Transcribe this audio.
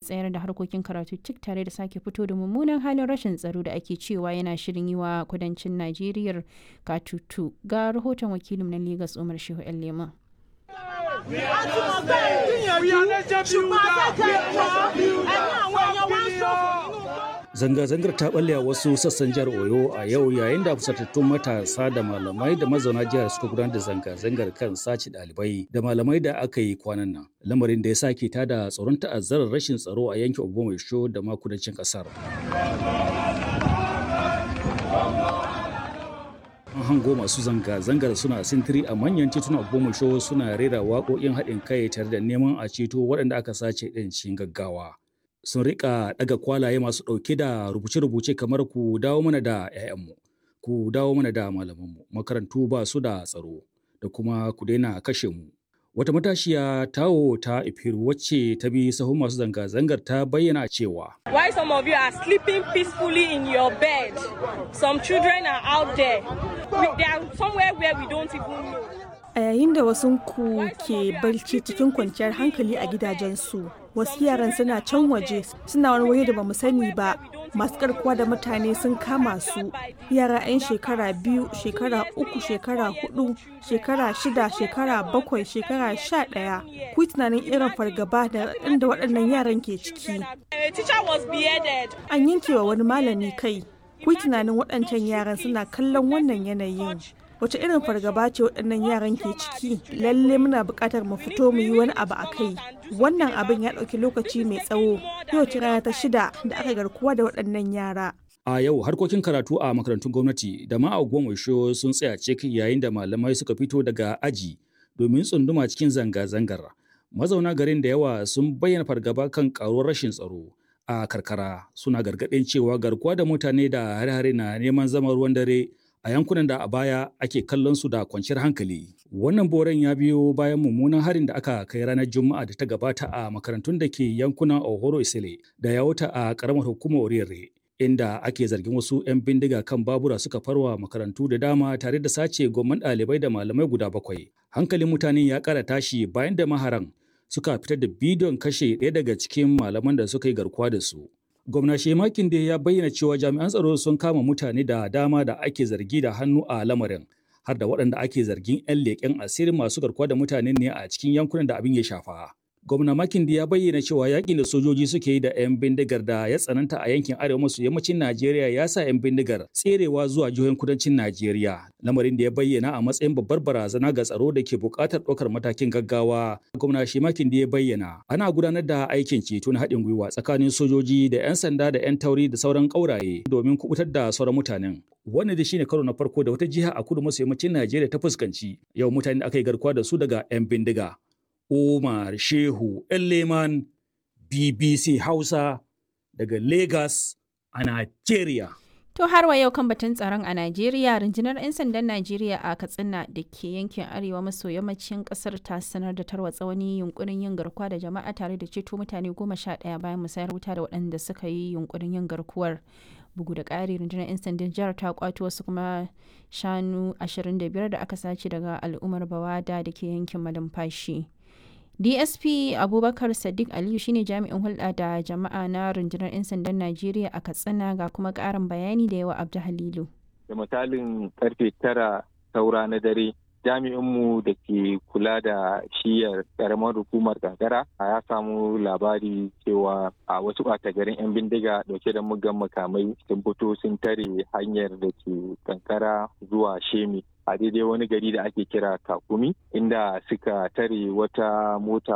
tsayar da harkokin karatu cik tare da sake fito da mummunan halin rashin tsaro da ake cewa yana shirin yi wa kudancin najeriya katutu ga rahoton wakilin na lagos umar shehu yan leman Zanga-zangar ta balle a wasu sassan jihar Oyo a yau yayin da fusatattun matasa da malamai da mazauna jihar suka gudanar da zanga-zangar kan sace ɗalibai da malamai da aka yi kwanan nan. Lamarin da ya sake tada tsoron ta'azzarar rashin tsaro a yankin Obomaisho da ma kudancin ƙasar. An hango masu zanga-zangar suna sintiri a manyan titunan Obomaisho suna rera waƙoƙin haɗin kai tare da neman a ceto waɗanda aka sace ɗin cikin gaggawa. sun rika daga kwalaye masu ɗauke da rubuce-rubuce kamar ku dawo mana da 'ya'yanmu ku dawo mana da malamanmu makarantu ba su da tsaro da kuma ku daina kashe mu wata matashiya tawo ta ifiru wacce ta bi sahun masu zanga-zangar ta bayyana cewa why some of you are sleeping peacefully in your bed some children are out there they are somewhere where we don't even know a yayin da wasu ku ke barci cikin kwanciyar hankali a gidajensu wasu yaran suna can waje suna wani waje da bamu sani ba masu karkuwa da mutane sun kama su yara 'yan shekara biyu shekara uku shekara hudu shekara shida shekara bakwai shekara sha daya ku tunanin irin fargaba da inda waɗannan yaran ke ciki an yanke wa wani malami kai ku tunanin waɗancan yaran suna kallon wannan yanayin wace irin fargaba ce waɗannan yaran ke ciki lalle muna buƙatar mu fito mu yi wani abu a kai wannan abin ya ɗauki lokaci mai tsawo yau ce rana ta shida da aka garkuwa da waɗannan yara a yau harkokin karatu a makarantun gwamnati da ma a gomasho sun tsaya cik yayin da malamai suka fito daga aji domin tsunduma cikin zanga-zangar mazauna garin da yawa sun bayyana fargaba kan karuwar rashin tsaro a karkara suna gargaɗin cewa garkuwa da mutane da hare-hare na neman zama ruwan dare a yankunan da a baya ake kallon su da kwanciyar hankali. Wannan boren ya biyo bayan mummunan harin da aka kai ranar Juma'a da ta gabata a makarantun da ke yankunan Ohoro Isile da ya wuta a karamar hukumar Oriyarre. Inda ake zargin wasu 'yan bindiga kan babura suka farwa makarantu da dama tare da sace gomman ɗalibai da malamai guda bakwai. Hankalin mutane ya ƙara tashi bayan da maharan suka fitar da bidiyon kashe ɗaya daga cikin malaman da suka yi garkuwa da su. gwamna shemakin da ya bayyana cewa jami'an tsaro sun kama mutane da dama da ake zargi da hannu a lamarin har da waɗanda ake zargin 'yan leƙen asirin masu garkuwa da mutane ne a cikin yankunan da abin ya shafa. Gwamna Makindi ya bayyana cewa yakin da sojoji suke yi da 'yan bindigar da ya tsananta a yankin arewa maso yammacin Najeriya ya sa 'yan bindigar tserewa zuwa jihohin kudancin Najeriya. Lamarin da ya bayyana a matsayin babbar barazana ga tsaro da ke buƙatar ɗaukar matakin gaggawa. Gwamna shi Makindi ya bayyana ana gudanar da aikin ceto na haɗin gwiwa tsakanin sojoji da 'yan sanda da 'yan tauri da sauran ƙauraye domin kubutar da sauran mutanen. Wannan da shine karo na farko da wata jiha a kudu maso yammacin Najeriya ta fuskanci yau mutane da aka yi garkuwa da su daga 'yan bindiga. Umar Shehu Leman BBC Hausa daga Lagos a Najeriya. To har wa yau kan batun tsaron a Najeriya, rundunar 'yan sandan Najeriya a Katsina da ke yankin arewa maso yammacin kasar ta sanar da tarwatsa wani yunkurin yin garkuwa da jama'a tare da ceto mutane goma sha ɗaya bayan musayar wuta da waɗanda suka yi yunkurin yin garkuwar. Bugu da ƙari rundunar 'yan sandan jihar ta kwato wasu kuma shanu 25 da aka sace daga al'ummar Bawada da ke yankin Malumfashi. dsp abubakar sadiq aliyu shine jami'in hulɗa da jama'a na rundunar 'yan sandan najeriya a katsina ga kuma ƙarin bayani da yawa abdu halilu da misalin karfe tara saura na dare jami'inmu da ke kula da shiyar karamar hukumar gagara ya samu labari cewa a wasu ɓata garin 'yan bindiga dauke da mugan makamai sun fito sun tare hanyar da ke kankara zuwa shemi a daidai wani gari da ake kira kakumi inda suka tare wata mota